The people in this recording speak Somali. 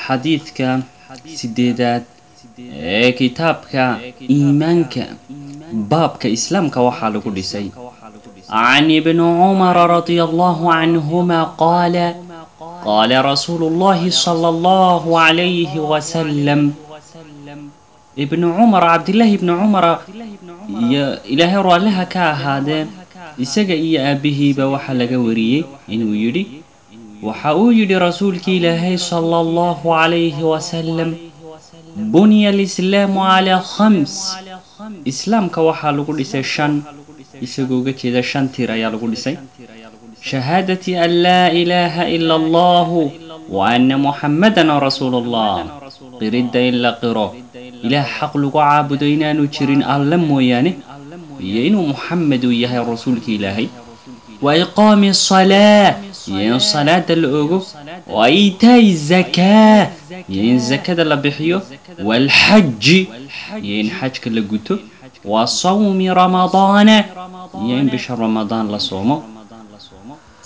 xadiidka sideedaad ee kitaabka iimaanka baabka islaamka waxaa lagu dhisay can ibni cumara radia allahu canhuma qaala qaala rasuulu llahi sala allahu calayhi wasalam ibnu cumar cabdillaahi ibni cumara iyo ilaahay raalliha ka ahaadee isaga iyo aabbihiiba waxaa laga wariyey inuu yidhi waxa uu yidhi rasuulkii ilaahay sala allahu calayhi wasalam buniya alislaamu calaa khams islaamka waxaa lagu dhisay shan isagoo uga jeeda shan tir ayaa lagu dhisay shahaadati an laa ilaaha ila allahu wa anna muxammadan rasuulu allah qiridda in la qiro ilaah xaq lagu caabudo inaanu jirin alla mooyaane iyo inuu muxamed uu yahay rasuulka ilaahay wa iqaami asalaa iyo in salaada la ogo wa iitaa'i zakaa iyo in zakada la bixiyo waalxaji iyo in xajka la guto wa sawmi ramadaana iyo in bisha ramadaan la soomo